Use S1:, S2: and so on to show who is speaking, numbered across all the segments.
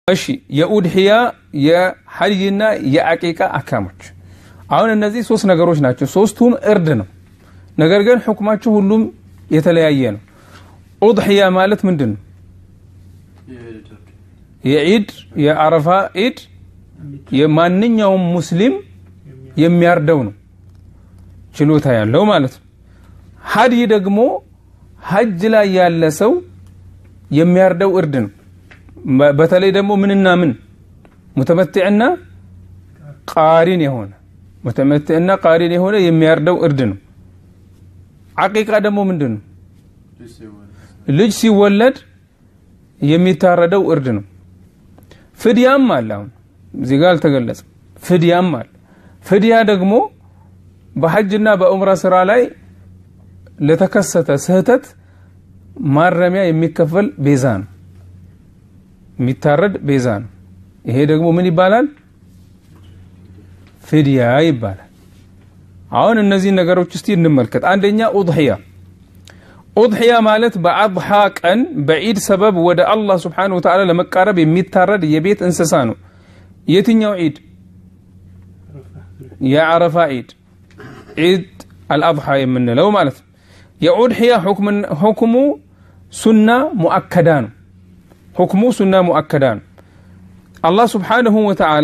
S1: እሺ የኡድሕያ የሐጅና የአቂቃ አካሞች አሁን እነዚህ ሶስት ነገሮች ናቸው ሶስቱም እርድ ነው ነገር ግን ሕክማቸው ሁሉም የተለያየ ነው ኡድሕያ ማለት ምንድን ነው የዒድ የአረፋ ዒድ የማንኛውም ሙስሊም የሚያርደው ነው ችሎታ ያለው ማለት ነው ሀድይ ደግሞ ሀጅ ላይ ያለ ሰው የሚያርደው እርድ ነው በተለይ ደግሞ ምንና ምን ሙተመትዕና ቃሪን የሆነ ሙተመትዕና ቃሪን የሆነ የሚያርደው እርድ ነው አቂቃ ደግሞ ምንድን ነው ልጅ ሲወለድ የሚታረደው እርድ ነው ፍድያም አለ አሁን እዚህ ጋር አልተገለጸም ፍድያም አለ ፍድያ ደግሞ በሐጅና በኡምራ ስራ ላይ ለተከሰተ ስህተት ማረሚያ የሚከፈል ቤዛ ነው የሚታረድ ቤዛ ነው ይሄ ደግሞ ምን ይባላል ፍድያ ይባላል አሁን እነዚህ ነገሮች እስቲ እንመልከት አንደኛ ኡድሕያ ኡድሕያ ማለት በአድሓ ቀን በዒድ ሰበብ ወደ አላህ ስብሓን ወተዓላ ለመቃረብ የሚታረድ የቤት እንስሳ ነው የትኛው ዒድ የዓረፋ ዒድ ዒድ አልአድሓ የምንለው ማለት ነው የኡድሕያ ሁክሙ ሱና ሙአከዳ ነው ሁክሙ ሱና ሙአከዳ ነው አላህ ስብሓንሁ ወተዓላ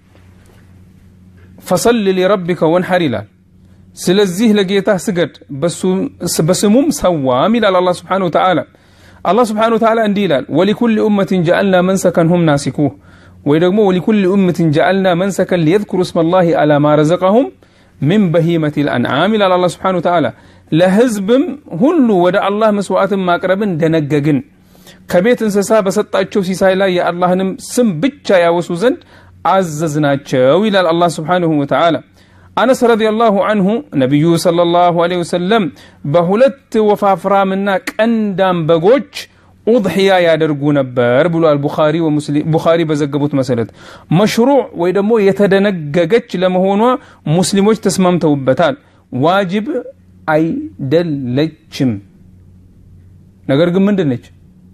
S1: ፈሰል ሊረቢከ ወንሐር ይላል ስለዚህ ለጌታ ስገድ በስሙም ሰዋም ይላል አላህ ስብሓን ወተዓላ አላህ ስብሓን ወተዓላ እንዲህ ይላል ወሊኩል ኡመትን ጀዐልና መንሰከን ሁም ናሲኩህ ወይ ደግሞ ወሊኩል ኡመትን ጀዐልና መንሰከን ሊየذክሩ እስመ ላህ አላ ማ ረዘቀሁም ምን በሂመት ልአንዓም ይላል አላህ ስብሓን ወተዓላ ለህዝብም ሁሉ ወደ አላህ መስዋዕትን ማቅረብን ደነገግን ከቤት እንስሳ በሰጣቸው ሲሳይ ላይ የአላህንም ስም ብቻ ያወሱ ዘንድ አዘዝናቸው ይላል አላህ ስብሓንሁ ወተዓላ አነስ ረዲየላሁ አንሁ ነቢዩ ሰለላሁ ዐለይሂ ወሰለም በሁለት ወፋፍራምና ቀንዳም በጎች ኡድሕያ ያደርጉ ነበር ብሏል ቡኻሪ በዘገቡት መሰረት መሽሩዕ ወይ ደግሞ የተደነገገች ለመሆኗ ሙስሊሞች ተስማምተውበታል ዋጅብ አይደለችም ነገር ግን ምንድን ነች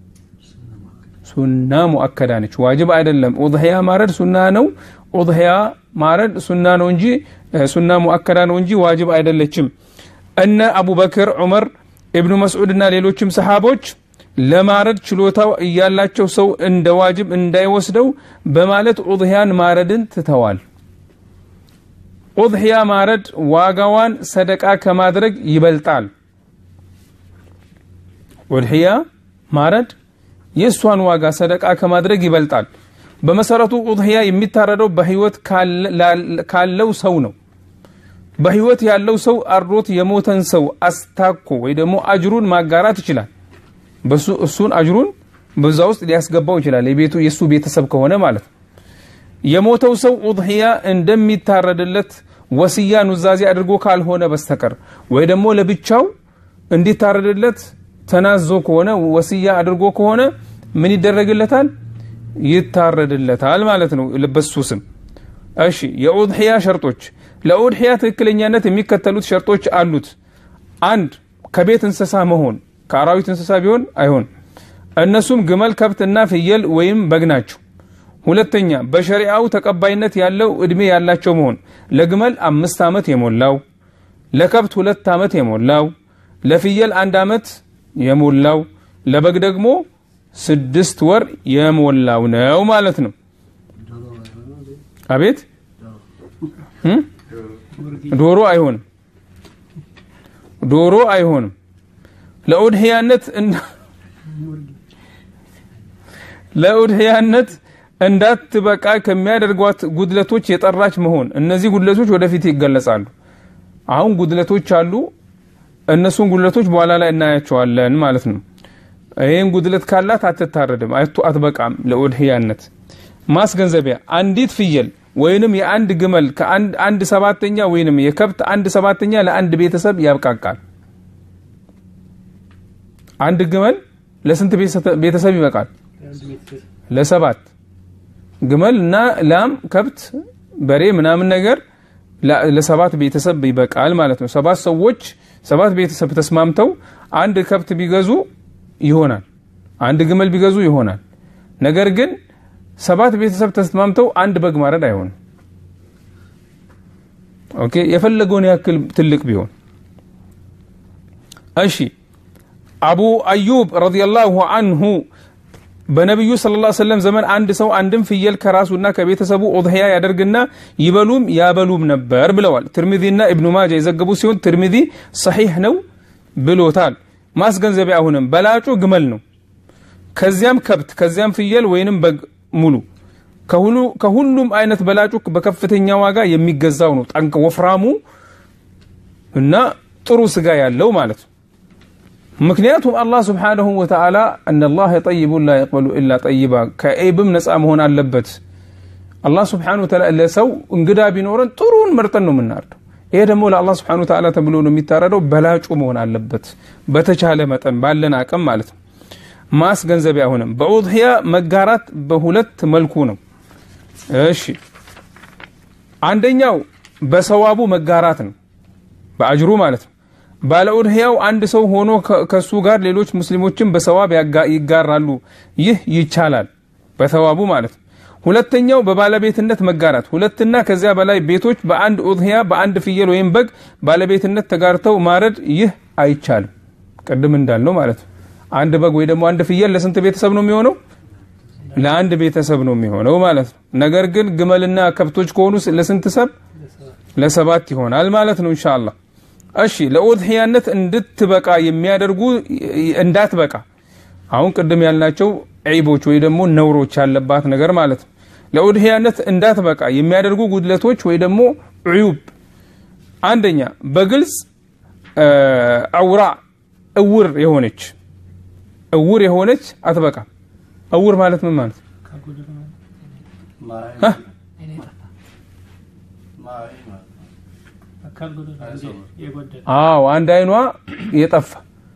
S1: ሱና ሙአከዳ ነች ዋጅብ አይደለም ኡድሕያ ማረድ ሱና ነው ኡድሕያ ማረድ ሱና ነው እንጂ ሱና ሙአከዳ ነው እንጂ ዋጅብ አይደለችም እነ አቡበክር ዑመር ኢብኑ መስዑድ እና ሌሎችም ሰሓቦች ለማረድ ችሎታው እያላቸው ሰው እንደ ዋጅብ እንዳይወስደው በማለት ኡድሕያን ማረድን ትተዋል ኡድሕያ ማረድ ዋጋዋን ሰደቃ ከማድረግ ይበልጣል ኡድሕያ ማረድ የእሷን ዋጋ ሰደቃ ከማድረግ ይበልጣል በመሰረቱ ኡድሕያ የሚታረደው በህይወት ካለው ሰው ነው በህይወት ያለው ሰው አርዶት የሞተን ሰው አስታኮ ወይ ደግሞ አጅሩን ማጋራት ይችላል እሱን አጅሩን በዛ ውስጥ ሊያስገባው ይችላል የቤቱ የእሱ ቤተሰብ ከሆነ ማለት ነው የሞተው ሰው ኡድሕያ እንደሚታረድለት ወስያ ኑዛዜ አድርጎ ካልሆነ በስተቀር ወይ ደግሞ ለብቻው እንዲታረድለት ተናዞ ከሆነ ወስያ አድርጎ ከሆነ ምን ይደረግለታል ይታረድለታል ማለት ነው በሱ ስም እሺ የኡድሕያ ሸርጦች ለኡድሕያ ትክክለኛነት የሚከተሉት ሸርጦች አሉት አንድ ከቤት እንስሳ መሆን ከአራዊት እንስሳ ቢሆን አይሆን እነሱም ግመል ከብትና ፍየል ወይም በግ ናቸው ሁለተኛ በሸሪዓው ተቀባይነት ያለው እድሜ ያላቸው መሆን ለግመል አምስት ዓመት የሞላው ለከብት ሁለት ዓመት የሞላው ለፍየል አንድ ዓመት የሞላው ለበግ ደግሞ ስድስት ወር የሞላው ነው ማለት ነው አቤት ዶሮ አይሆንም ዶሮ አይሆንም ለኡድሕያነት ለኡድሕያነት እንዳትበቃ ከሚያደርጓት ጉድለቶች የጠራች መሆን እነዚህ ጉድለቶች ወደፊት ይገለጻሉ አሁን ጉድለቶች አሉ እነሱን ጉድለቶች በኋላ ላይ እናያቸዋለን ማለት ነው ይህን ጉድለት ካላት አትታረድም አትበቃም ለኡድሕያነት ማስገንዘቢያ አንዲት ፍየል ወይንም የአንድ ግመል ከአንድ ሰባተኛ ወይንም የከብት አንድ ሰባተኛ ለአንድ ቤተሰብ ያብቃቃል አንድ ግመል ለስንት ቤተሰብ ይበቃል ለሰባት ግመል እና ላም ከብት በሬ ምናምን ነገር ለሰባት ቤተሰብ ይበቃል ማለት ነው ሰባት ሰዎች ሰባት ቤተሰብ ተስማምተው አንድ ከብት ቢገዙ ይሆናል አንድ ግመል ቢገዙ ይሆናል ነገር ግን ሰባት ቤተሰብ ተስማምተው አንድ በግ ማረድ አይሆንም። ኦኬ የፈለገውን ያክል ትልቅ ቢሆን እሺ። አቡ አዩብ ረዲየላሁ አንሁ በነቢዩ ሰለላሁ ዐለይሂ ወሰለም ዘመን አንድ ሰው አንድም ፍየል ከራሱና ከቤተሰቡ ኡድህያ ያደርግና ይበሉም ያበሉም ነበር ብለዋል። ትርሚዚና ኢብኑ ማጃ የዘገቡ ሲሆን ትርሚዚ ሰሒህ ነው ብሎታል። ማስገንዘቢያ አሁንም በላጩ ግመል ነው። ከዚያም ከብት፣ ከዚያም ፍየል ወይንም በግ ሙሉ ከሁሉም አይነት በላጩ በከፍተኛ ዋጋ የሚገዛው ነው። ጠንቅ ወፍራሙ እና ጥሩ ስጋ ያለው ማለት ነው። ምክንያቱም አላህ ስብሓነሁ ወተዓላ እነላህ ጠይቡን ላ የቅበሉ ኢላ ጠይባ ከኤብም ነፃ መሆን አለበት። አላህ ስብሓነሁ ወተዓላ ለሰው እንግዳ ቢኖረን ጥሩን መርጠን ነው የምናርደው። ይሄ ደግሞ ለአላህ ስብሓነሁ ወተዓላ ተብሎ ነው የሚታረደው። በላጩ መሆን አለበት በተቻለ መጠን ባለን አቅም ማለት ነው። ማስገንዘቢያ አሁንም በኡድህያ መጋራት በሁለት መልኩ ነው። እሺ አንደኛው በሰዋቡ መጋራት ነው፣ በአጅሩ ማለት ነው። ባለ ኡድህያው አንድ ሰው ሆኖ ከሱ ጋር ሌሎች ሙስሊሞችን በሰዋብ ይጋራሉ። ይህ ይቻላል በሰዋቡ ማለት ነው። ሁለተኛው በባለቤትነት መጋራት፣ ሁለትና ከዚያ በላይ ቤቶች በአንድ ኡድህያ በአንድ ፍየል ወይም በግ ባለቤትነት ተጋርተው ማረድ ይህ አይቻልም። ቅድም እንዳልነው ማለት ነው። አንድ በግ ወይ ደግሞ አንድ ፍየል ለስንት ቤተሰብ ነው የሚሆነው? ለአንድ ቤተሰብ ነው የሚሆነው ማለት ነው። ነገር ግን ግመልና ከብቶች ከሆኑ ለስንት ሰብ? ለሰባት ይሆናል ማለት ነው ኢንሻአላህ። እሺ ለኡድህያነት እንድትበቃ የሚያደርጉ እንዳትበቃ አሁን ቅድም ያልናቸው ዒቦች ወይ ደግሞ ነውሮች ያለባት ነገር ማለት ነው። ለኡድህያነት እንዳትበቃ የሚያደርጉ ጉድለቶች ወይ ደግሞ ዑዩብ፣ አንደኛ በግልጽ አውራ እውር የሆነች እውር የሆነች አትበቃም። እውር ማለት ምን ማለት አዎ አንድ አይኗ የጠፋ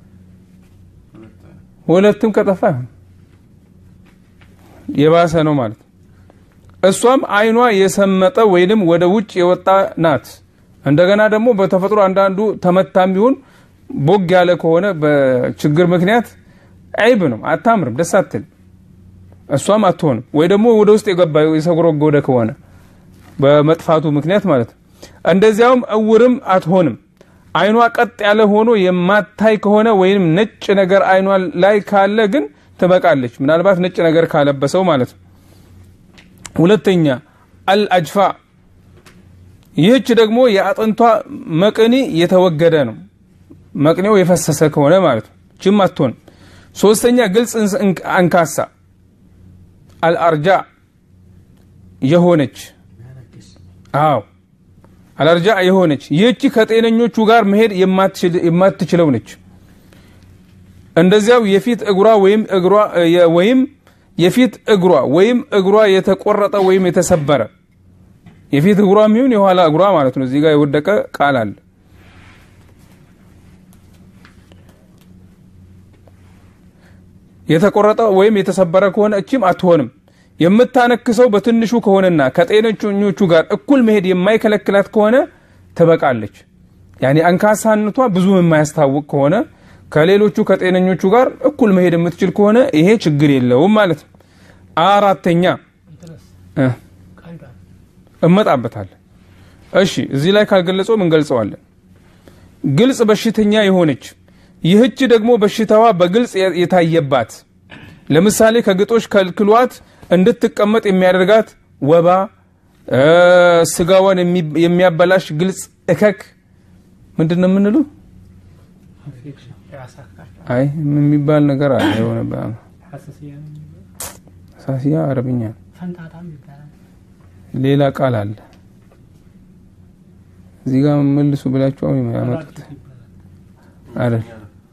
S1: ሁለትም ከጠፋ አይሆን የባሰ ነው ማለት እሷም አይኗ የሰመጠ ወይንም ወደ ውጭ የወጣ ናት። እንደገና ደግሞ በተፈጥሮ አንዳንዱ ተመታም ቢሆን ቦግ ያለ ከሆነ በችግር ምክንያት አይብ ነው፣ አታምርም፣ ደስ አትል። እሷም አትሆንም። ወይ ደግሞ ወደ ውስጥ የገባ የሰጎረጎደ ከሆነ በመጥፋቱ ምክንያት ማለት ነው። እንደዚያውም እውርም አትሆንም። አይኗ ቀጥ ያለ ሆኖ የማታይ ከሆነ ወይም ነጭ ነገር አይኗ ላይ ካለ ግን ትበቃለች። ምናልባት ነጭ ነገር ካለበሰው ማለት ነው። ሁለተኛ አልአጅፋ፣ ይህች ደግሞ የአጥንቷ መቅኒ የተወገደ ነው። መቅኔው የፈሰሰ ከሆነ ማለት ነው። ችም አትሆንም። ሶስተኛ ግልጽ አንካሳ አልአርጃ የሆነች አዎ አልአርጃ የሆነች ይህቺ ከጤነኞቹ ጋር መሄድ የማትችለው ነች። እንደዚያው የፊት እግሯ ወይም እግሯ ወይም የፊት እግሯ ወይም እግሯ የተቆረጠ ወይም የተሰበረ የፊት እግሯ የሚሆን የኋላ እግሯ ማለት ነው። እዚህ ጋር የወደቀ ቃል አለ። የተቆረጠ ወይም የተሰበረ ከሆነ እቺም አትሆንም። የምታነክሰው በትንሹ ከሆነና ከጤነኞቹ ጋር እኩል መሄድ የማይከለክላት ከሆነ ትበቃለች። ያኔ አንካሳነቷ ብዙ የማያስታውቅ ከሆነ ከሌሎቹ ከጤነኞቹ ጋር እኩል መሄድ የምትችል ከሆነ ይሄ ችግር የለውም ማለት ነው። አራተኛ እመጣበታለን። እሺ እዚህ ላይ ካልገለጸው እንገልጸዋለን። ግልጽ በሽተኛ የሆነች ይህች ደግሞ በሽታዋ በግልጽ የታየባት ለምሳሌ ከግጦሽ ከልክሏት እንድትቀመጥ የሚያደርጋት ወባ፣ ስጋዋን የሚያበላሽ ግልጽ እከክ ምንድን ነው የምንለው? አይ የሚባል ነገር አለ። የሆነ ሳሲያ አረብኛ ሌላ ቃል አለ። እዚህ ጋር መልሱ ብላችሁ ያመጡት አይደል?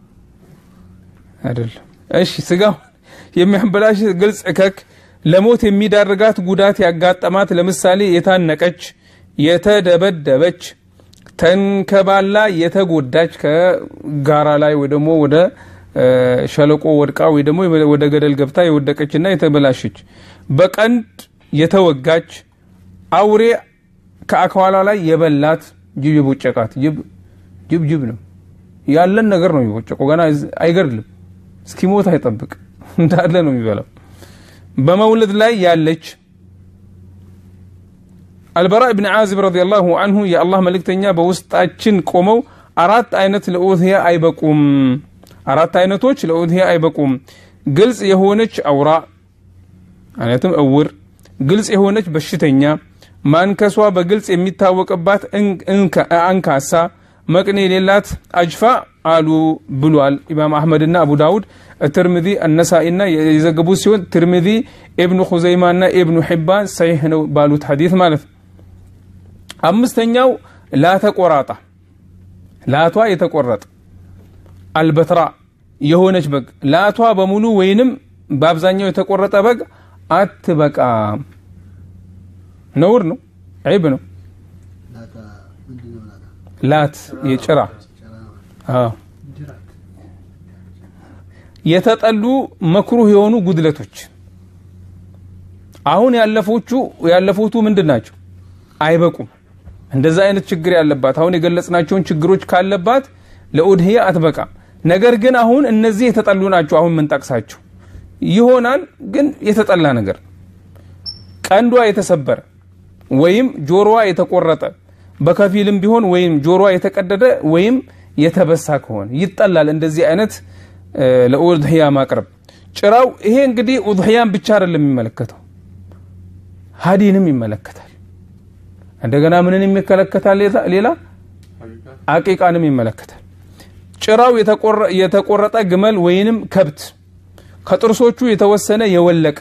S1: አይደለም። እሺ ስጋው የሚያበላሽ ግልጽ እከክ ለሞት የሚዳርጋት ጉዳት ያጋጠማት ለምሳሌ የታነቀች፣ የተደበደበች፣ ተንከባላ የተጎዳች ከጋራ ላይ ወይ ደግሞ ወደ ሸለቆ ወድቃ ወይ ደግሞ ወደ ገደል ገብታ የወደቀችና የተበላሸች፣ በቀንድ የተወጋች፣ አውሬ ከአካሏ ላይ የበላት፣ ጅብ የቦጨቃት። ጅብ ጅብ ጅብ ነው ያለን ነገር ነው የሚቦጨቀው። ገና አይገድልም፣ እስኪሞት አይጠብቅ እንዳለ ነው የሚበላው። በመውለድ ላይ ያለች አልበራ ብን ዓዚብ ረዲየላሁ አንሁ የአላህ መልእክተኛ በውስጣችን ቆመው አራት አይነት ለኡድህያ አይበቁም አራት አይነቶች ለኡድህያ አይበቁም ግልጽ የሆነች አውራ ማለትም እውር ግልጽ የሆነች በሽተኛ ማንከሷ በግልጽ የሚታወቅባት አንካሳ መቅኔ የሌላት አጅፋ አሉ ብሏል ኢማም አሕመድና አቡ ዳውድ ትርሚዚ አነሳኢና የዘገቡት ሲሆን ትርሚዚ ኢብኑ ሁዘይማና ኢብኑ ሒባን ሰሒሕ ነው ባሉት ሐዲት ማለት ነው አምስተኛው ላተቆራጣ ላቷ የተቆረጠ አልበትራ የሆነች በግ ላቷ በሙሉ ወይንም በአብዛኛው የተቆረጠ በግ አትበቃም ነውር ነው ዒብ ነው ላት የጭራ የተጠሉ መክሩህ የሆኑ ጉድለቶች አሁን ያለፎቹ ያለፉቱ ምንድን ናቸው አይበቁም እንደዛ አይነት ችግር ያለባት አሁን የገለጽናቸውን ችግሮች ካለባት ለኡድህያ አትበቃም ነገር ግን አሁን እነዚህ የተጠሉ ናቸው አሁን ምንጠቅሳቸው ይሆናል ግን የተጠላ ነገር ቀንዷ የተሰበረ ወይም ጆሮዋ የተቆረጠ በከፊልም ቢሆን ወይም ጆሮዋ የተቀደደ ወይም የተበሳ ከሆነ ይጠላል እንደዚህ አይነት ለኡድህያ ማቅረብ ጭራው ይሄ እንግዲህ ኡድህያን ብቻ አይደለም የሚመለከተው ሀዲንም ይመለከታል እንደገና ምንን ይመለከታል ሌላ አቂቃንም ይመለከታል ጭራው የተቆረጠ ግመል ወይንም ከብት ከጥርሶቹ የተወሰነ የወለቀ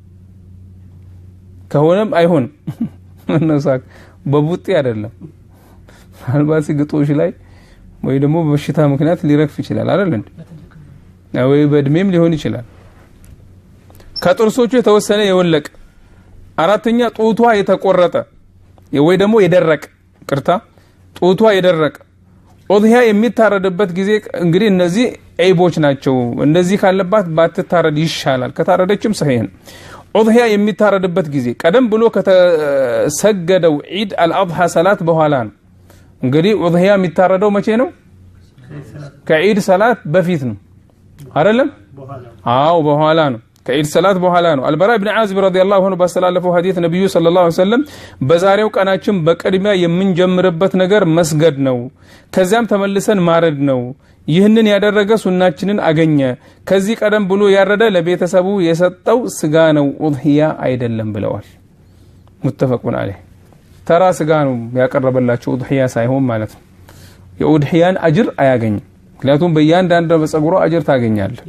S1: ከሆነም አይሆንም መነሳክ በቡጤ አይደለም ምናልባት ግጦሽ ላይ ወይ ደግሞ በበሽታ ምክንያት ሊረግፍ ይችላል አይደል እንዴ ወይ በእድሜም ሊሆን ይችላል ከጥርሶቹ የተወሰነ የወለቀ አራተኛ ጡቷ የተቆረጠ ወይ ደግሞ የደረቀ ቅርታ ጡቷ የደረቀ ኦድህያ የሚታረድበት ጊዜ እንግዲህ እነዚህ ዒቦች ናቸው እንደዚህ ካለባት ባትታረድ ይሻላል ከታረደችም ሰሂህ ነው ኦድህያ የሚታረድበት ጊዜ ቀደም ብሎ ከተሰገደው ዒድ አልአድሃ ሰላት በኋላ ነው እንግዲህ ኦድህያ የሚታረደው መቼ ነው ከዒድ ሰላት በፊት ነው አይደለም አዎ በኋላ ነው ከዒድ ሰላት በኋላ ነው አልበራ ብን ዓዝብ ረዲየላሁ ዐንሁ ባስተላለፈው ሐዲት ነቢዩ ሰለላሁ ዐለይሂ ወሰለም በዛሬው ቀናችን በቅድሚያ የምንጀምርበት ነገር መስገድ ነው ከዚያም ተመልሰን ማረድ ነው ይህንን ያደረገ ሱናችንን አገኘ ከዚህ ቀደም ብሎ ያረደ ለቤተሰቡ የሰጠው ስጋ ነው ኡድህያ አይደለም ብለዋል ሙተፈቁን አለህ ተራ ስጋ ነው ያቀረበላቸው ኡድህያ ሳይሆን ማለት ነው የኡድህያን አጅር አያገኝም ምክንያቱም በእያንዳንድ በጸጉሮ አጅር ታገኛለህ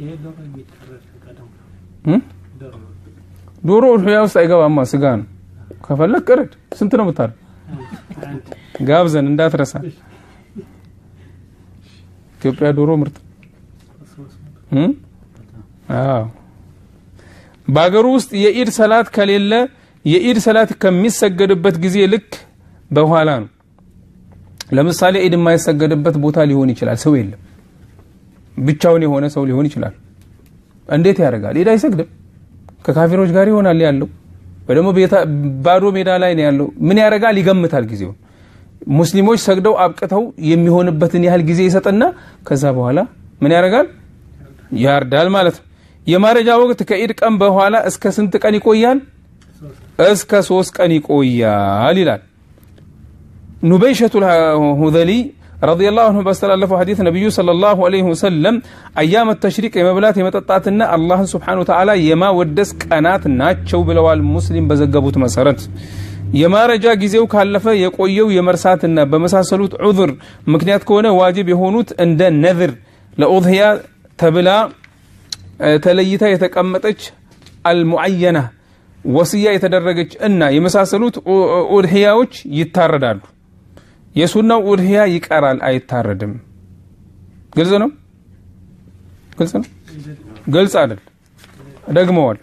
S1: ዶሮ ኡድህያ ውስጥ አይገባማ ስጋ ነው ከፈለግ ቅረድ ስንት ነው ምታር ጋብዘን እንዳትረሳ ኢትዮጵያ ዶሮ ምርጥ አዎ በሀገሩ ውስጥ የኢድ ሰላት ከሌለ የኢድ ሰላት ከሚሰገድበት ጊዜ ልክ በኋላ ነው ለምሳሌ ኢድ የማይሰገድበት ቦታ ሊሆን ይችላል ሰው የለም ብቻውን የሆነ ሰው ሊሆን ይችላል እንዴት ያደርጋል ኢድ አይሰግድም ከካፊሮች ጋር ይሆናል ያለው ወይ ደግሞ ባዶ ሜዳ ላይ ነው ያለው ምን ያደርጋል ይገምታል ጊዜውን ሙስሊሞች ሰግደው አብቅተው የሚሆንበትን ያህል ጊዜ ይሰጥና ከዛ በኋላ ምን ያደርጋል ያርዳል ማለት ነው የማረጃ ወቅት ከኢድ ቀን በኋላ እስከ ስንት ቀን ይቆያል እስከ ሶስት ቀን ይቆያል ይላል ኑበይሸቱ ሁዘሊ ረዲየላሁ ዐንሁ ባስተላለፈው ሐዲስ ነቢዩ ሰለላሁ ዐለይሂ ወሰለም አያመ ተሽሪቅ የመብላት የመጠጣትና አላህን ስብሓነ ወተዓላ የማወደስ ቀናት ናቸው ብለዋል ሙስሊም በዘገቡት መሰረት የማረጃ ጊዜው ካለፈ የቆየው የመርሳትና በመሳሰሉት ዑذር ምክንያት ከሆነ ዋጅብ የሆኑት እንደ ነዝር ለኡድህያ ተብላ ተለይታ የተቀመጠች አልሙዐየና ወስያ የተደረገች እና የመሳሰሉት ኡድህያዎች ይታረዳሉ የሱናው ኡድህያ ይቀራል አይታረድም ግልጽ ነው ግልጽ ነው ግልጽ አይደል ደግመዋል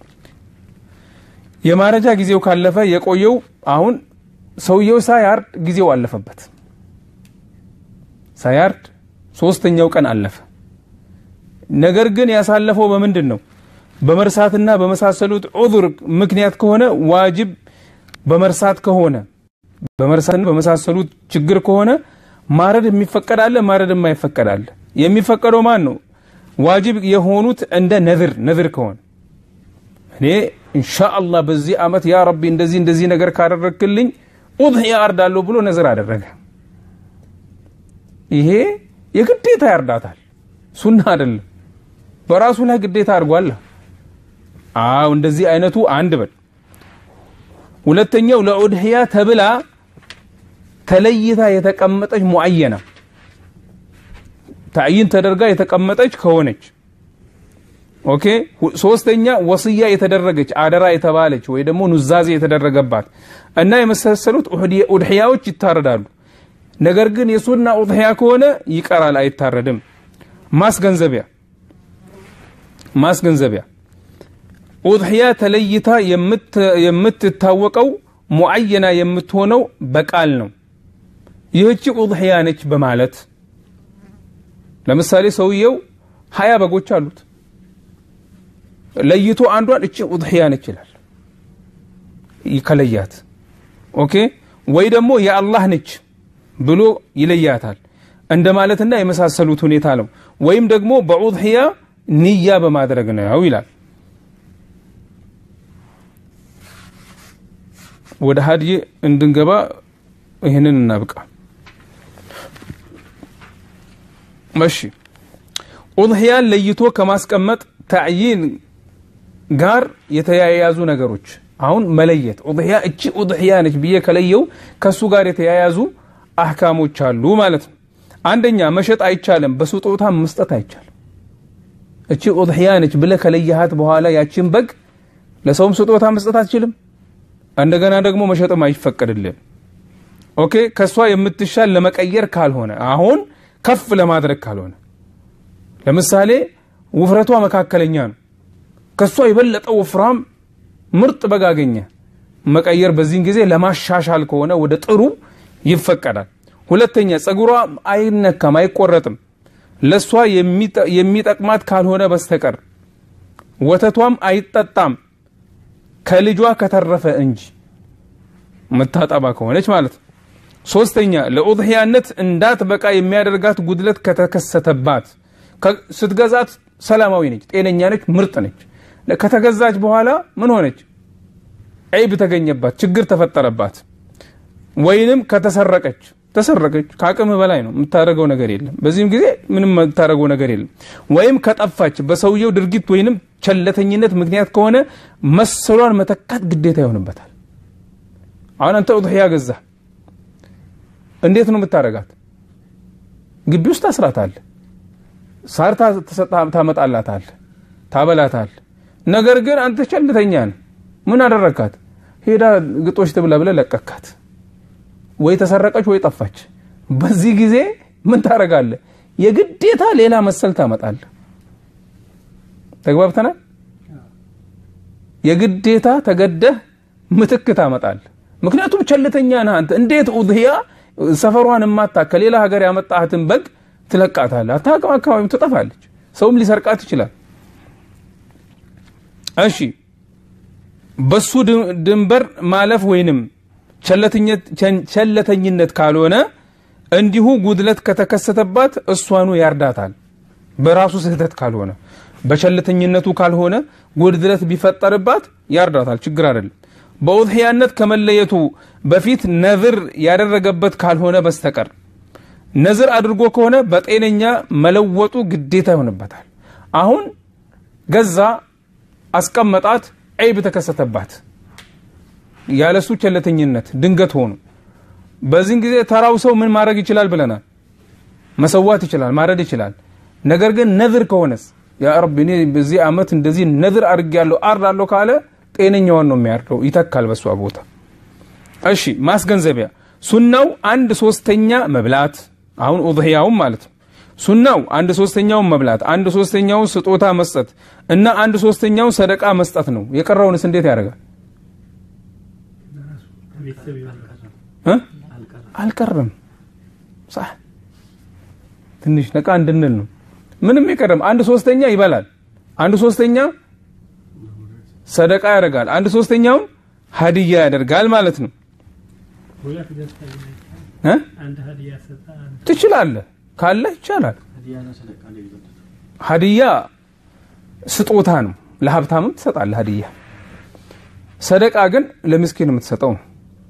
S1: የማረጃ ጊዜው ካለፈ የቆየው አሁን ሰውየው ሳያርድ ጊዜው አለፈበት ሳያርድ ሶስተኛው ቀን አለፈ ነገር ግን ያሳለፈው በምንድን ነው በመርሳትና በመሳሰሉት ዑذር ምክንያት ከሆነ ዋጅብ በመርሳት ከሆነ በመርሳትና በመሳሰሉት ችግር ከሆነ ማረድ የሚፈቀድ አለ ማረድ የማይፈቀድ አለ የሚፈቀደው ማን ነው ዋጅብ የሆኑት እንደ ነዝር ነዝር ከሆነ እኔ ኢንሻአላህ በዚህ ዓመት ያ ረቢ እንደዚህ እንደዚህ ነገር ካደረግክልኝ ኡድሕያ አርዳለሁ ብሎ ነዝር አደረገ። ይሄ የግዴታ ያርዳታል፣ ሱና አይደለም። በራሱ ላይ ግዴታ አድርጓል። አዎ እንደዚህ አይነቱ አንድ በል። ሁለተኛው ለኡድሕያ ተብላ ተለይታ የተቀመጠች ሙዐየና ተዕይን ተደርጋ የተቀመጠች ከሆነች ኦኬ። ሶስተኛ ወስያ የተደረገች አደራ የተባለች ወይ ደግሞ ኑዛዜ የተደረገባት እና የመሳሰሉት ኡድሕያዎች ይታረዳሉ። ነገር ግን የሱና ኡድሕያ ከሆነ ይቀራል፣ አይታረድም። ማስገንዘቢያ ማስገንዘቢያ ኡድሕያ ተለይታ የምትታወቀው ሙዐየና የምትሆነው በቃል ነው። ይህቺ ኡድሕያ ነች በማለት ለምሳሌ ሰውየው ሀያ በጎች አሉት ለይቶ አንዷን እቺ ኡድሕያ ነች ይላል ከለያት። ኦኬ ወይ ደግሞ የአላህ ነች ብሎ ይለያታል እንደ ማለትና የመሳሰሉት ሁኔታ ነው። ወይም ደግሞ በኡድሕያ ንያ በማድረግ ነው ይላል። ወደ ሀድይ እንድንገባ ይህንን እናብቃ። እሺ ኡድሕያን ለይቶ ከማስቀመጥ ተዕይን ጋር የተያያዙ ነገሮች አሁን መለየት ኡድሕያ እቺ ኡድሕያ ነች ብዬ ከለየው ከሱ ጋር የተያያዙ አህካሞች አሉ ማለት ነው። አንደኛ መሸጥ አይቻልም፣ በስጦታ መስጠት አይቻልም። እቺ ኡድሕያ ነች ብለህ ከለየሃት በኋላ ያችን በግ ለሰውም ስጦታ መስጠት አትችልም። እንደገና ደግሞ መሸጥም አይፈቀድልም። ኦኬ ከእሷ የምትሻል ለመቀየር ካልሆነ አሁን ከፍ ለማድረግ ካልሆነ ለምሳሌ ውፍረቷ መካከለኛ ነው። ከእሷ የበለጠ ወፍራም ምርጥ በግ አገኘ መቀየር በዚህን ጊዜ ለማሻሻል ከሆነ ወደ ጥሩ ይፈቀዳል። ሁለተኛ ጸጉሯ አይነካም፣ አይቆረጥም ለእሷ የሚጠቅማት ካልሆነ በስተቀር ወተቷም አይጠጣም ከልጇ ከተረፈ እንጂ መታጠባ ከሆነች ማለት ነው። ሶስተኛ ለኡድሕያነት እንዳትበቃ የሚያደርጋት ጉድለት ከተከሰተባት ስትገዛት ሰላማዊ ነች፣ ጤነኛ ነች፣ ምርጥ ነች። ከተገዛች በኋላ ምን ሆነች? ዐይብ ተገኘባት፣ ችግር ተፈጠረባት፣ ወይንም ከተሰረቀች ተሰረቀች። ከአቅም በላይ ነው፣ የምታደርገው ነገር የለም። በዚህም ጊዜ ምንም የምታደርገው ነገር የለም። ወይም ከጠፋች በሰውየው ድርጊት ወይንም ቸለተኝነት ምክንያት ከሆነ መሰሏን መተካት ግዴታ ይሆንበታል። አሁን አንተ ኡድሕያ ገዛ፣ እንዴት ነው የምታደርጋት? ግቢ ውስጥ ታስራታለህ፣ ሳር ታመጣላታለህ፣ ታበላታለህ። ነገር ግን አንተ ቸልተኛ ነህ። ምን አደረግካት? ሄዳ ግጦሽ ትብላ ብለህ ለቀካት። ወይ ተሰረቀች ወይ ጠፋች። በዚህ ጊዜ ምን ታደርጋለህ? የግዴታ ሌላ መሰል ታመጣለህ። ተግባብተናል? የግዴታ ተገደህ ምትክ ታመጣለህ። ምክንያቱም ቸልተኛ ነህ አንተ። እንዴት ኡድሕያ ሰፈሯን ማታ ከሌላ ሀገር ያመጣህትን በግ ትለቃታለህ? አታውቅም፣ አካባቢው ትጠፋለች። ሰውም ሊሰርቃት ይችላል። እሺ በሱ ድንበር ማለፍ ወይንም ቸለተኝነት ካልሆነ እንዲሁ ጉድለት ከተከሰተባት እሷኑ ያርዳታል። በራሱ ስህተት ካልሆነ በቸለተኝነቱ ካልሆነ ጉድለት ቢፈጠርባት ያርዳታል። ችግር አይደለም። በኡድሕያነት ከመለየቱ በፊት ነዝር ያደረገበት ካልሆነ በስተቀር ነዝር አድርጎ ከሆነ በጤነኛ መለወጡ ግዴታ ይሆንበታል። አሁን ገዛ፣ አስቀመጣት፣ ዐይብ ተከሰተባት ያለሱ ቸለተኝነት ድንገት ሆኑ። በዚህን ጊዜ ተራው ሰው ምን ማድረግ ይችላል ብለናል? መሰዋት ይችላል፣ ማረድ ይችላል። ነገር ግን ነዝር ከሆነስ ያ ረቢ እኔ በዚህ ዓመት እንደዚህ ነዝር አድርጌያለሁ አርዳለሁ ካለ ጤነኛውን ነው የሚያርደው፣ ይተካል በሷ ቦታ። እሺ ማስገንዘቢያ ሱናው አንድ ሶስተኛ መብላት አሁን ኡድሕያውም ማለት ነው። ሱናው አንድ ሶስተኛውን መብላት፣ አንድ ሶስተኛውን ስጦታ መስጠት እና አንድ ሶስተኛውን ሰደቃ መስጠት ነው። የቀረውንስ እንዴት ያደርጋል? አልቀረም። ትንሽ ነቃ እንድንል ነው። ምንም የቀረም አንድ ሶስተኛ ይበላል፣ አንድ ሶስተኛ ሰደቃ ያደርጋል፣ አንድ ሶስተኛውን ሀዲያ ያደርጋል ማለት ነው። ትችላለህ ካለ ይቻላል። ሀዲያ ስጦታ ነው። ለሀብታምም ትሰጣለህ ሀዲያ ሰደቃ ግን ለምስኪን የምትሰጠው ነው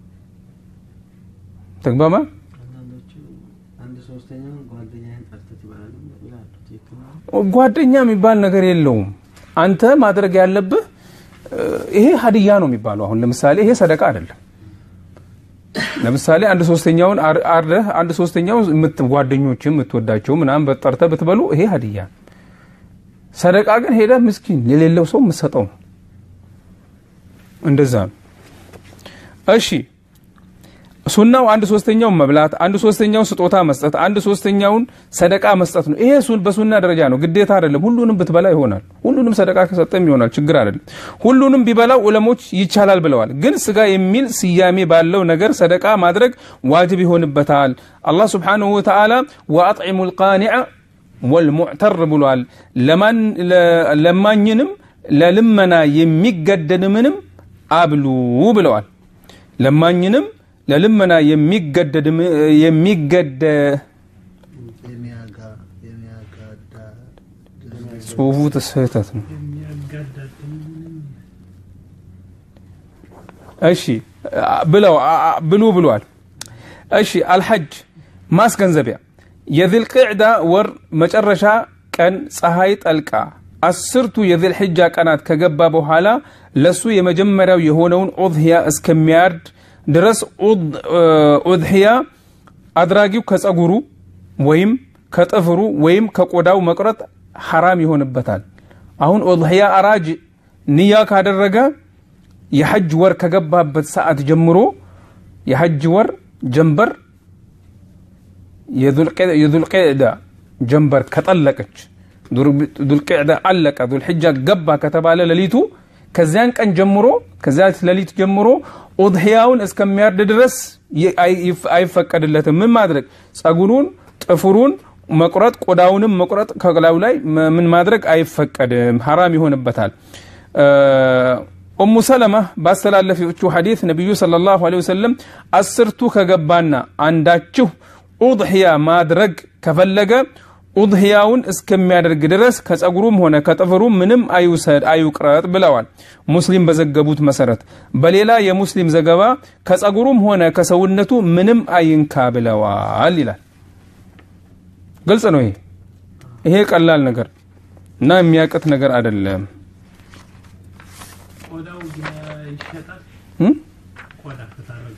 S1: ተግባባ
S2: አንዳንዶቹ አንድ ሶስተኛውን ጓደኛህን ጠርተህ ትበላለህ ይላሉ። ትክክል ነው።
S1: ጓደኛ የሚባል ነገር የለውም አንተ ማድረግ ያለብህ እ፣ ይሄ ሀዲያ ነው የሚባለው አሁን ለምሳሌ ይሄ ሰደቃ አይደለም ለምሳሌ አንድ ሶስተኛውን አር- አርደህ አንድ ሶስተኛው የምት- ጓደኞችህ የምትወዳቸው ምናምን በጠርተህ ብትበሉ ይሄ ሀዲያ ነው ሰደቃ ግን ሄደህ ምስኪን የሌለው ሰው የምትሰጠው ነው እንደዛ ነው እሺ ሱናው አንድ ሶስተኛውን መብላት አንድ ሶስተኛውን ስጦታ መስጠት አንድ ሶስተኛውን ሰደቃ መስጠት ነው ይሄ ሱን በሱና ደረጃ ነው ግዴታ አይደለም ሁሉንም ብትበላ ይሆናል ሁሉንም ሰደቃ ከሰጠም ይሆናል ችግር አይደለም ሁሉንም ቢበላው ዑለሞች ይቻላል ብለዋል ግን ስጋ የሚል ስያሜ ባለው ነገር ሰደቃ ማድረግ ዋጅብ ይሆንበታል አላህ ስብሓንሁ ወተዓላ ወአጥዒሙ ልቃኒዐ ወልሙዕተር ብሏል ለማን- ለ- ለማኝንም ለልመና የሚገደድምንም አብሉ ብለዋል ለማኝንም ለልመና የሚገደድ የሚገደ
S3: የሚያጋ የሚያጋዳ
S1: ጽሁፉ ስህተት ነው እሺ ብለው አ- አ- ብሉ ብሏል እሺ አልሐጅ ማስገንዘቢያ የዝልቅዕዳ ወር መጨረሻ ቀን ፀሐይ ጠልቃ አስርቱ የዝልሕጃ ቀናት ከገባ በኋላ ለሱ የመጀመሪያው የሆነውን ኡድህያ እስከሚያርድ ድረስ ኡድ- ኡድህያ አድራጊው ከጸጉሩ ወይም ከጥፍሩ ወይም ከቆዳው መቁረጥ ሐራም ይሆንበታል አሁን ኡድህያ አራጅ ንያ ካደረገ የሐጅ ወር ከገባበት ሰዓት ጀምሮ የሐጅ ወር ጀንበር የዙልቅዕዳ ጀንበር ከጠለቀች ዙልቅዕዳ አለቀ ዙልሕጃ ገባ ከተባለ ሌሊቱ ከዚያን ቀን ጀምሮ ከዚያ ሌሊት ጀምሮ ኡድሕያውን እስከሚያርድ ድረስ ይ- አይ- አይፈቀድለትም ምን ማድረግ ጸጉሩን ጥፍሩን መቁረጥ ቆዳውንም መቁረጥ ከላዩ ላይ መ- ምን ማድረግ አይፈቀድም ሐራም ይሆንበታል ኡሙ ሰለማ ባስተላለፈችው ሐዲት ነቢዩ ሰለላሁ ዐለይሂ ወሰለም አስርቱ ከገባና አንዳችሁ ኡድሕያ ማድረግ ከፈለገ ኡድሕያውን እስከሚያደርግ ድረስ ከጸጉሩም ሆነ ከጥፍሩ ምንም አይውሰድ አይውቅረጥ ብለዋል ሙስሊም በዘገቡት መሰረት በሌላ የሙስሊም ዘገባ ከጸጉሩም ሆነ ከሰውነቱ ምንም አይንካ ብለዋል ይላል ግልጽ ነው ይሄ ይሄ ቀላል ነገር እና የሚያቅት ነገር አይደለም
S4: ቆዳው ይሸጣል።
S1: እም?
S4: ቆዳ ከታረገ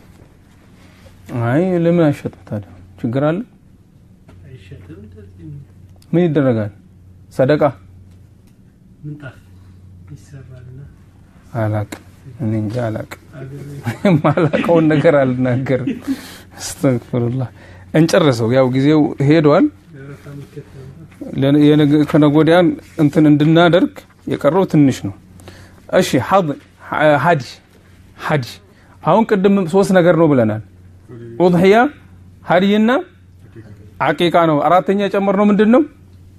S1: አይ ለምን አይሸጥም ታዲያ ችግር አለ
S4: አይሸጥም። እንደዚህ ነው።
S1: ምን ይደረጋል ሰደቃ
S4: ምንጣፍ ይሰራልና
S1: አላቅ እኔ እንጃ አላቅ
S4: አገር
S1: የማላቀውን ነገር አልናገርም አስተግፍሩላህ እንጨርሰው ያው ጊዜው ሄዷል
S4: ገረፋ የሚከተል
S1: ለ- የነገ- ከነገ ወዲያን እንትን እንድናደርግ የቀረው ትንሽ ነው እሺ ሐድ- ሀዲ ሀዲ አሁን ቅድም ሶስት ነገር ነው ብለናል ኡድሕያ ሀዲይና አቂቃ ነው አራተኛ የጨመርነው ምንድን ነው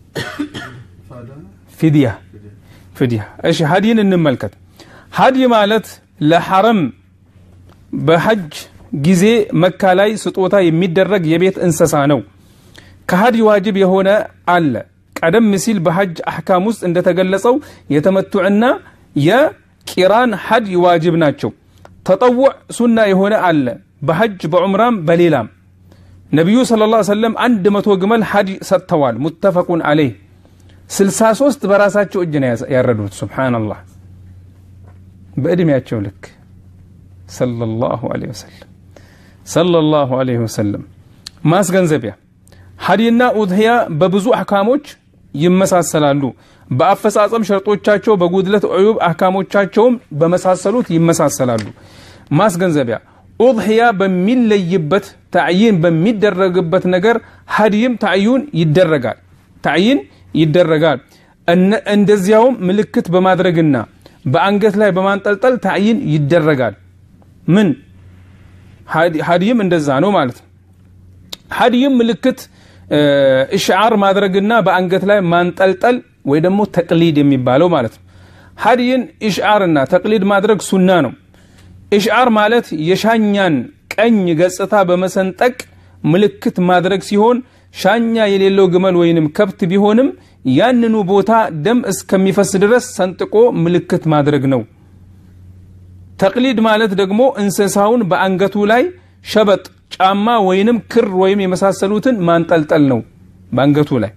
S1: ፊድያ ፊድያ እሺ ሀዲን እንመልከት ሀዲ ማለት ለሐረም በሐጅ ጊዜ መካ ላይ ስጦታ የሚደረግ የቤት እንስሳ ነው ከሀዲ ዋጅብ የሆነ አለ ቀደም ሲል በሐጅ አሕካም ውስጥ እንደተገለጸው የተመቱዕና የቂራን ሐድ ዋጅብ ናቸው ተጠውዕ ሱና የሆነ አለ በሐጅ በዑምራም በሌላም ነቢዩ ስለ ላ ሰለም አንድ መቶ ግመል ሐድ ሰጥተዋል ሙተፈቁን አለይህ 63 በራሳቸው እጅ ነው ያስ- ያረዱት ሱብሓነላህ በእድሜያቸው ልክ ሰለላሁ ዐለይሂ ወሰለም ሰለላሁ ዐለይሂ ወሰለም ማስገንዘቢያ ሀዲና ኡድህያ በብዙ አሕካሞች ይመሳሰላሉ በአፈጻጸም ሸርጦቻቸው በጉድለት ዑዩብ አሕካሞቻቸውም በመሳሰሉት ይመሳሰላሉ ማስገንዘቢያ ኡድህያ በሚለይበት ታዕይን በሚደረግበት ነገር ሀዲይም ታዕዩን ይደረጋል ታዕይን ይደረጋል እነ- እንደዚያውም ምልክት በማድረግና በአንገት ላይ በማንጠልጠል ታዕይን ይደረጋል ምን ሀዲ- ሀዲይም እንደዛ ነው ማለት ነው ሀዲይም ምልክት እ፣ እሽዓር ማድረግና በአንገት ላይ ማንጠልጠል ወይ ደግሞ ተቅሊድ የሚባለው ማለት ነው ሀዲይን ኢሽዓርና ተቅሊድ ማድረግ ሱና ነው ኢሽዓር ማለት የሻኛን ቀኝ ገጽታ በመሰንጠቅ ምልክት ማድረግ ሲሆን ሻኛ የሌለው ግመል ወይንም ከብት ቢሆንም ያንኑ ቦታ ደም እስከሚፈስ ድረስ ሰንጥቆ ምልክት ማድረግ ነው ተቅሊድ ማለት ደግሞ እንስሳውን በአንገቱ ላይ ሸበጥ ጫማ ወይንም ክር ወይም የመሳሰሉትን ማንጠልጠል ነው በአንገቱ ላይ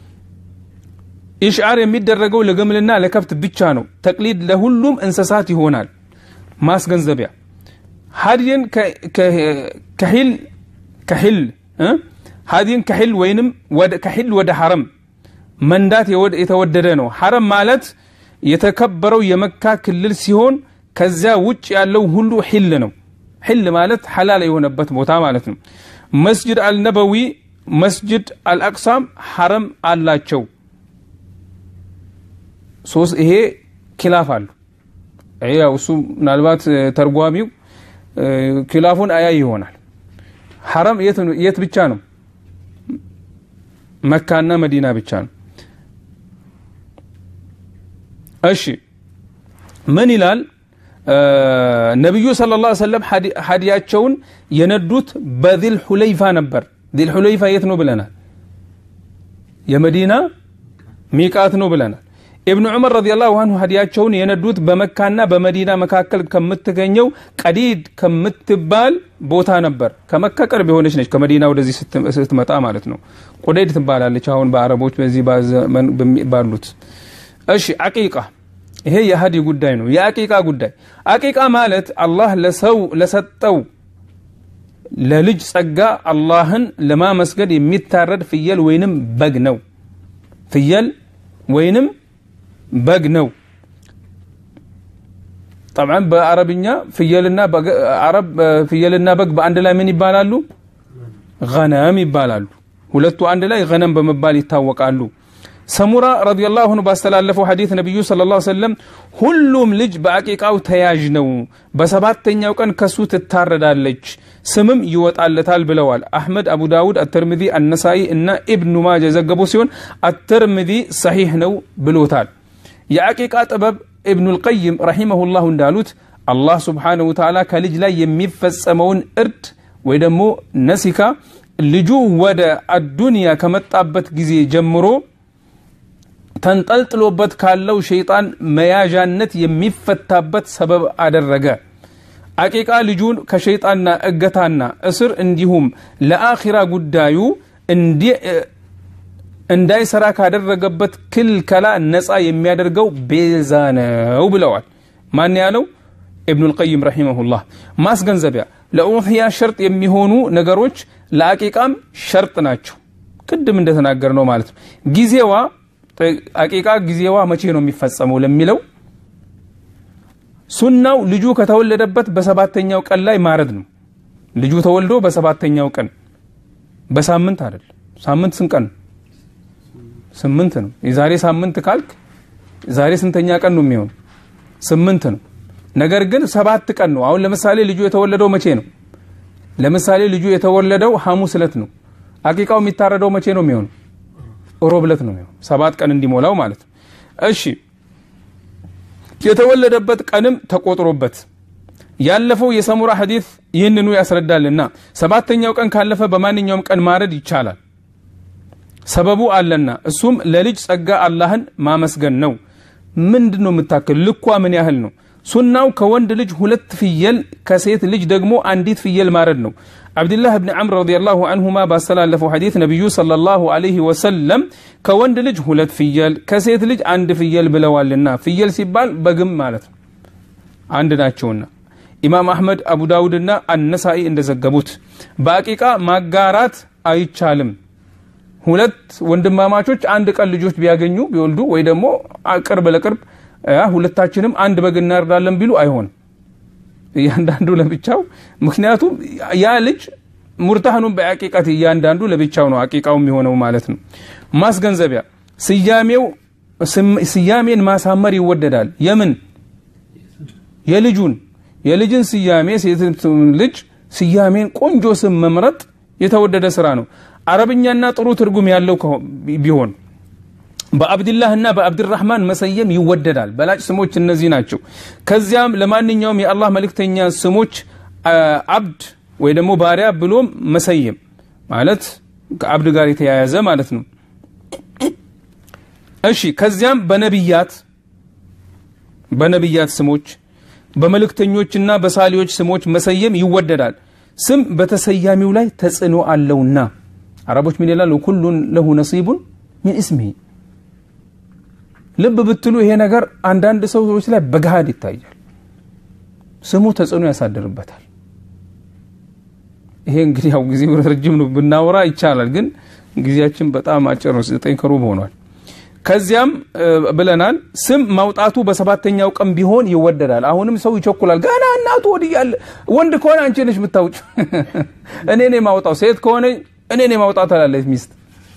S1: ኢሽዓር የሚደረገው ለግመልና ለከብት ብቻ ነው ተቅሊድ ለሁሉም እንስሳት ይሆናል ማስገንዘቢያ ሀዲን ከሂል ከሂል እ? ሀዲን ከሂል ወይንም ወደ- ከሂል ወደ ሐረም መንዳት የወደ- የተወደደ ነው ሐረም ማለት የተከበረው የመካ ክልል ሲሆን ከዚያ ውጭ ያለው ሁሉ ሒል ነው ሒል ማለት ሐላል የሆነበት ቦታ ማለት ነው መስጅድ አልነበዊ መስጅድ አልአቅሳም ሐረም አላቸው ሶስት ይሄ ኪላፍ አሉ ይሄ ያው እሱ ምናልባት እ፣ ተርጓሚው እ፣ ኪላፉን አያይ ይሆናል ሐረም የት ነው- የት ብቻ ነው መካና መዲና ብቻ ነው እሺ ምን ይላል እ፣ ነቢዩ ስለ ላ ሰለም ሀዲያቸውን የነዱት በዚል ሁለይፋ ነበር ዚል ሁለይፋ የት ነው ብለናል የመዲና ሚቃት ነው ብለናል ኢብኑ ዑመር ረዲየላሁ አንሁ ሀዲያቸውን የነዱት በመካና በመዲና መካከል ከምትገኘው ቀዲድ ከምትባል ቦታ ነበር ከመካ ቅርብ የሆነች ነች ከመዲና ወደዚህ ስት- ስትመጣ ማለት ነው ቁደይድ ትባላለች አሁን በአረቦች በዚህ ባዘመን በሚ- ባሉት እሺ አቂቃ ይሄ የሀዲ ጉዳይ ነው የአቂቃ ጉዳይ አቂቃ ማለት አላህ ለሰው ለሰጠው ለልጅ ጸጋ አላህን ለማመስገድ የሚታረድ ፍየል ወይንም በግ ነው ፍየል ወይንም በግ ነው ጠብዓን በአረብኛ ፍየልና በግ- አረብ ፍየልና በግ በአንድ ላይ ምን ይባላሉ ገነም ይባላሉ ሁለቱ አንድ ላይ ገነም በመባል ይታወቃሉ ሰሙራ ረዲየላሁ ዐንሁ ባስተላለፈው ሐዲት ነቢዩ ሰለላሁ ዐለይሂ ወሰለም ሁሉም ልጅ በአቂቃው ተያዥ ነው በሰባተኛው ቀን ከሱ ትታረዳለች ስምም ይወጣለታል ብለዋል አሕመድ አቡ ዳውድ አተርሚዚ አነሳኢ እና ኢብኑ ማጀ የዘገቡ ሲሆን አተርሚዚ ሰሒሕ ነው ብሎታል የአቂቃ ጥበብ ኢብኑ ልቀይም ረሒመሁላሁ እንዳሉት አላህ ስብሓነሁ ወተዓላ ከልጅ ላይ የሚፈጸመውን እርድ ወይ ደግሞ ነሲካ ልጁ ወደ አዱንያ ከመጣበት ጊዜ ጀምሮ ተንጠልጥሎበት ካለው ሸይጣን መያዣነት የሚፈታበት ሰበብ አደረገ አቂቃ ልጁን ከሸይጣንና እገታና እስር እንዲሁም ለአኺራ ጉዳዩ እንዲ- እንዳይሰራ ካደረገበት ክልከላ ነፃ የሚያደርገው ቤዛ ነው ብለዋል ማን ያለው ኢብኑ ልቀይም ረሒመሁላህ ማስገንዘቢያ ለኡሕያ ሸርጥ የሚሆኑ ነገሮች ለአቂቃም ሸርጥ ናቸው ቅድም እንደተናገር ነው ማለት ነው ጊዜዋ አቂቃ ጊዜዋ መቼ ነው የሚፈጸመው ለሚለው ሱናው ልጁ ከተወለደበት በሰባተኛው ቀን ላይ ማረድ ነው ልጁ ተወልዶ በሰባተኛው ቀን በሳምንት አይደል ሳምንት ስንት ቀን ነው? ስምንት ነው የዛሬ ሳምንት ካልክ ዛሬ ስንተኛ ቀን ነው የሚሆን ስምንት ነው ነገር ግን ሰባት ቀን ነው አሁን ለምሳሌ ልጁ የተወለደው መቼ ነው ለምሳሌ ልጁ የተወለደው ሐሙስ ዕለት ነው አቂቃው የሚታረደው መቼ ነው የሚሆነው ሮብ ዕለት ነው የሚሆነው ሰባት ቀን እንዲሞላው ማለት ነው እሺ የተወለደበት ቀንም ተቆጥሮበት ያለፈው የሰሙራ ሐዲት ይህንኑ ያስረዳልና ሰባተኛው ቀን ካለፈ በማንኛውም ቀን ማረድ ይቻላል ሰበቡ አለና እሱም ለልጅ ጸጋ አላህን ማመስገን ነው ምንድን ነው የምታክል ልኳ ምን ያህል ነው ሱናው ከወንድ ልጅ ሁለት ፍየል ከሴት ልጅ ደግሞ አንዲት ፍየል ማረድ ነው አብድላህ ብን ዓምር ረዲየላሁ አንሁማ ባስተላለፈው ሐዲት ነቢዩ ሰለላሁ ዐለይሂ ወሰለም ከወንድ ልጅ ሁለት ፍየል ከሴት ልጅ አንድ ፍየል ብለዋልና ፍየል ሲባል በግም ማለት ነው አንድ ናቸውና ኢማም አሕመድ አቡ ዳውድና አነሳኢ እንደዘገቡት በአቂቃ ማጋራት አይቻልም ሁለት ወንድማማቾች አንድ ቀን ልጆች ቢያገኙ ቢወልዱ ወይ ደግሞ ቅርብ ለቅርብ አ፣ ሁለታችንም አንድ በግ እናርዳለን ቢሉ አይሆንም እያንዳንዱ ለብቻው ምክንያቱም ያ ልጅ ሙርታህኑን በአቂቃት እያንዳንዱ ለብቻው ነው አቂቃው የሚሆነው ማለት ነው ማስገንዘቢያ ስያሜው ስም- ስያሜን ማሳመር ይወደዳል የምን የልጁን የልጅን ስያሜ ሴት ልጅ ስያሜን ቆንጆ ስም መምረጥ የተወደደ ስራ ነው አረብኛና ጥሩ ትርጉም ያለው ከሆ- ቢሆን በአብድላህና በአብድራህማን መሰየም ይወደዳል በላጭ ስሞች እነዚህ ናቸው ከዚያም ለማንኛውም የአላህ መልእክተኛ ስሞች አ፣ አብድ ወይ ደግሞ ባሪያ ብሎም መሰየም ማለት ከአብድ ጋር የተያያዘ ማለት ነው እሺ ከዚያም በነቢያት በነቢያት ስሞች በመልእክተኞችና በሳሊዎች ስሞች መሰየም ይወደዳል ስም በተሰያሚው ላይ ተጽዕኖ አለውና አረቦች ምን ይላሉ ኩሉን ለሁ ነሲቡን ሚን እስሚሂ ልብ ብትሉ ይሄ ነገር አንዳንድ ሰዎች ላይ በገሃድ ይታያል ስሙ ተጽዕኖ ያሳድርበታል ይሄ እንግዲህ ያው ጊዜው ረጅም ነው ብናወራ ይቻላል ግን ጊዜያችን በጣም አጭር ነው ዘጠኝ ከሩብ ሆኗል ከዚያም ብለናል ስም ማውጣቱ በሰባተኛው ቀን ቢሆን ይወደዳል አሁንም ሰው ይቸኩላል ገና እናቱ ወድያለ ወንድ ከሆነ አንቺ ነሽ የምታውጭ እኔ ኔ ማውጣው ሴት ከሆነ እኔ ኔ ማውጣት አላለች ሚስት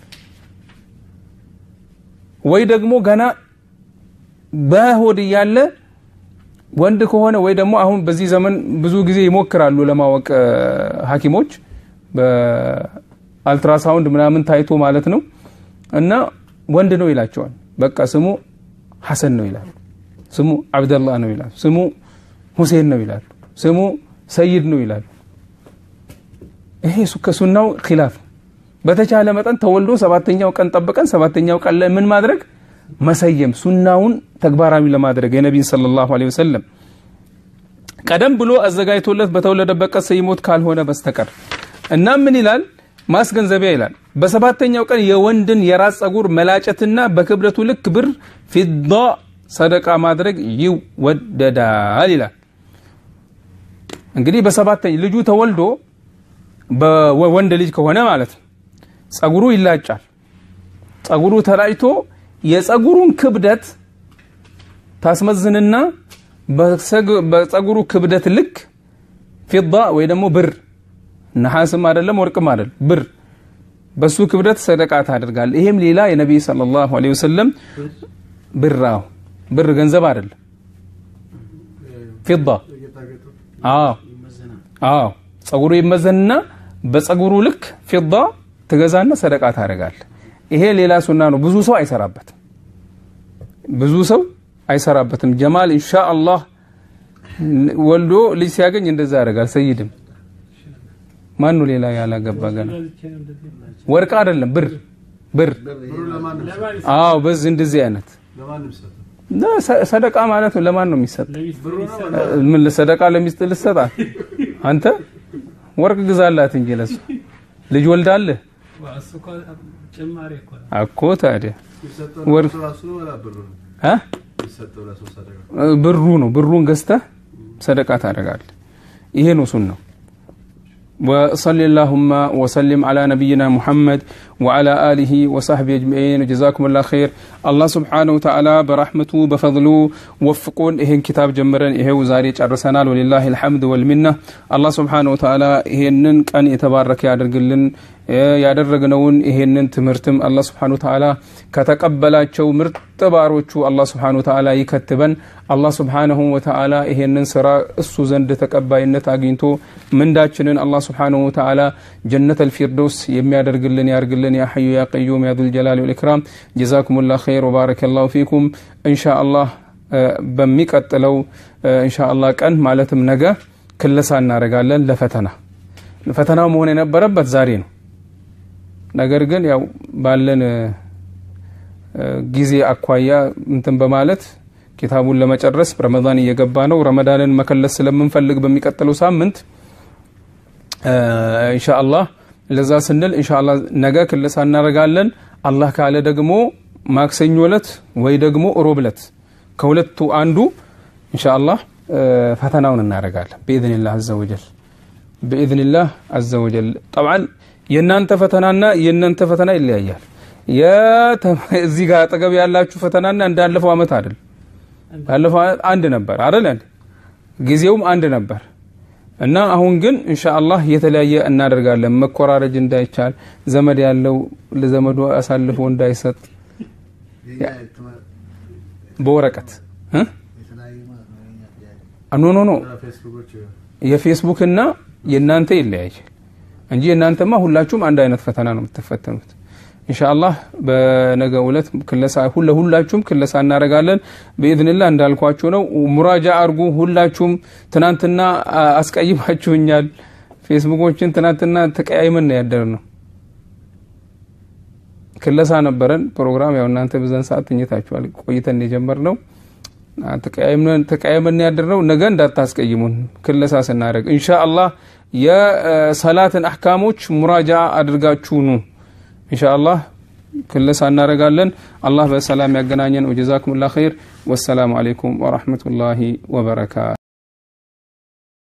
S1: ወይ ደግሞ ገና በሆድ እያለ ወንድ ከሆነ ወይ ደግሞ አሁን በዚህ ዘመን ብዙ ጊዜ ይሞክራሉ ለማወቅ ሀኪሞች በአልትራሳውንድ ምናምን ታይቶ ማለት ነው እና ወንድ ነው ይላቸዋል በቃ ስሙ ሐሰን ነው ይላሉ ስሙ አብደላህ ነው ይላሉ ስሙ ሁሴን ነው ይላሉ ስሙ ሰይድ ነው ይላሉ ይሄ ከሱናው ኪላፍ ነው በተቻለ መጠን ተወልዶ ሰባተኛው ቀን ጠብቀን ሰባተኛው ቀን ላይ ምን ማድረግ መሰየም ሱናውን ተግባራዊ ለማድረግ የነቢን ሰለላሁ ዐለይሂ ወሰለም ቀደም ብሎ አዘጋጅቶለት በተወለደበት ቀን ሰይሞት ካልሆነ በስተቀር እና ምን ይላል ማስገንዘቢያ ይላል በሰባተኛው ቀን የወንድን የራስ ጸጉር መላጨትና በክብደቱ ልክ ብር ፊዳ ሰደቃ ማድረግ ይወደዳል ይላል እንግዲህ በሰባተኛ ልጁ ተወልዶ በወንድ ልጅ ከሆነ ማለት ነው ጸጉሩ ይላጫል ጸጉሩ ተላጭቶ የጸጉሩን ክብደት ታስመዝንና በጸጉሩ ክብደት ልክ ፊዳ ወይ ደግሞ ብር ነሐስም አይደለም ወርቅም አይደለም ብር በሱ ክብደት ሰደቃ ታደርጋል ይሄም ሌላ የነቢይ ሰለላሁ ዐለይሂ ወሰለም ብራው ብር ገንዘብ አይደለም ፊዳ አዎ አዎ ጸጉሩ ይመዘንና በጸጉሩ ልክ ፊዳ ትገዛና ሰደቃ ታደርጋል ይሄ ሌላ ሱና ነው ብዙ ሰው አይሰራበትም ብዙ ሰው አይሰራበትም ጀማል ኢንሻአላህ ወልዶ ልጅ ሲያገኝ እንደዛ ያደርጋል ሰይድም ማኑ ሌላ ያላገባ ገና ወርቅ አይደለም ብር ብር አዎ በዚህ እንደዚህ አይነት ሰደቃ ማለት ነው ለማን ነው የሚሰጥ ምን ሰደቃ ለሚስት ልሰጣት አንተ ወርቅ ግዛላት እንጂ ለሱ ልጅ ወልዳለህ እኮ ታዲያ ብሩ ነው ብሩን ገዝተህ ሰደቃ ታደርጋለህ ይሄ ነው ሱናው وصل اللهم وسلم على نبينا محمد وعلى آله وصحبه أجمعين وجزاكم الله خير الله سبحانه وتعالى برحمته بفضله وفقون إهن كتاب جمرن إهو زاري ጨርሰናል ولله الحمد والمنة الله سبحانه وتعالى ይሄንን ቀን የተባረከ ያደርግልን ያደረግነውን ይሄንን ትምህርትም አላህ ስብሓን ተዓላ ከተቀበላቸው ምርጥ ባሮቹ አላህ ስብሓን ተዓላ ይከትበን አላህ ስብሓንሁ ወተዓላ ይሄንን ስራ እሱ ዘንድ ተቀባይነት አግኝቶ ምንዳችንን አላህ ስብሓንሁ ተዓላ ጀነት አልፊርዶስ የሚያደርግልን ያርግልን ያ ሐዩ ያ ቀዩም ያ ዙልጀላል ወልኢክራም ጀዛኩም ላ ኸይር ወባረከ ላሁ ፊኩም እንሻ አላህ በሚቀጥለው እንሻ አላህ ቀን ማለትም ነገ ክለሳ እናደርጋለን ለፈተና ፈተናው መሆን የነበረበት ዛሬ ነው ነገር ግን ያው ባለን ጊዜ አኳያ እንትን በማለት ኪታቡን ለመጨረስ ረመዳን እየገባ ነው ረመዳንን መከለስ ስለምንፈልግ በሚቀጥለው ሳምንት ኢንሻአላህ ለዛ ስንል ኢንሻአላህ ነገ ክለሳ እናደርጋለን አላህ ካለ ደግሞ ማክሰኞ ለት ወይ ደግሞ ሮብ ለት ከሁለቱ አንዱ ኢንሻአላህ ፈተናውን እናደርጋለን በኢዝኒላህ አዘ ወጀል በኢዝኒላህ አዘ ወጀል ጠብዓን የእናንተ ፈተናና የእናንተ ፈተና ይለያያል እዚህ ጋር አጠገብ ያላችሁ ፈተናና እንዳለፈው አመት አይደል ባለፈው አመት አንድ ነበር አይደል ጊዜውም አንድ ነበር እና አሁን ግን ኢንሻአላህ የተለያየ እናደርጋለን መኮራረጅ እንዳይቻል ዘመድ ያለው ለዘመዱ አሳልፎ እንዳይሰጥ በወረቀት ኖ ኖ ኖ የፌስቡክ እና የእናንተ ይለያያል እንጂ የእናንተማ ሁላችሁም አንድ አይነት ፈተና ነው የምትፈተኑት ኢንሻአላህ በነገ ዕለት ክለሳ ሁላችሁም ክለሳ እናደርጋለን በኢዝንላህ እንዳልኳችሁ ነው ሙራጃ አርጉ ሁላችሁም ትናንትና አስቀይማችሁኛል ፌስቡኮችን ትናንትና ተቀያይመን ነው ያደር ነው ክለሳ ነበረን ፕሮግራም ያው እናንተ በዛን ሰዓት ተኝታችኋል ቆይተን የጀመር ነው ተቀያይመን ያደርነው ነገ እንዳታስቀይሙን ክለሳ ስናደርግ ኢንሻ አላህ የሰላትን አሕካሞች ሙራጃ አድርጋችሁ ኑ ኢንሻ አላህ ክለሳ እናደርጋለን አላህ በሰላም ያገናኘን ወጀዛኩም ላ ኸይር ወሰላሙ አለይኩም ወረሕመቱላሂ ወበረካቱ